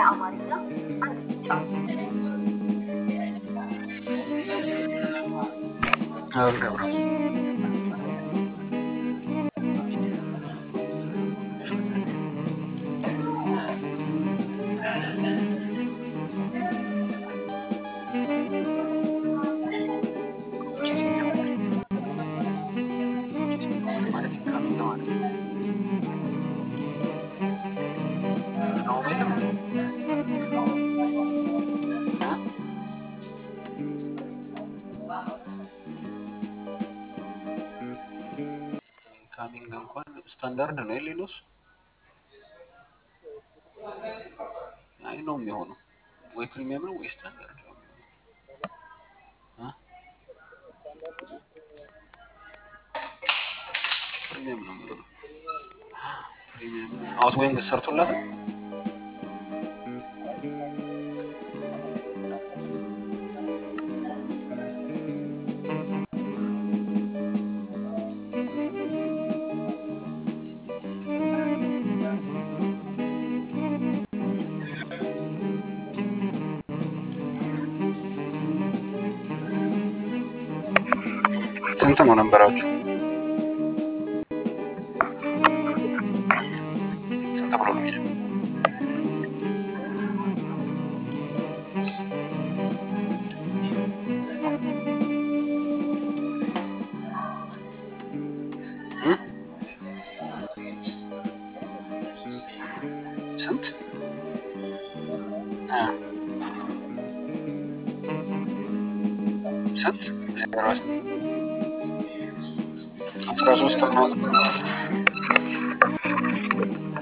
ለአማርኛ አንድ ይጫኑ። አልገባም። ማለት ኢንካሚንግ ማለት ነው። ነው ወይም ኢንካሚንግ እንኳን ስታንዳርድ ነው የሌሎስ አይ ነው የሚሆነው ወይ ፕሪሚየም ነው ወይ ስታንዳርድ ነው የሚሆነው እ? ፕሪሚየም ነው የሚሆነው ፕሪሚየም አውት ጎይንግ ሰርቶላት ስንት ነው ነበራችሁ? ስንት ብሎ ነው የሚለው? እ? ስንት እ? ስንት ዜሮ አስራ ሶስት ምናምን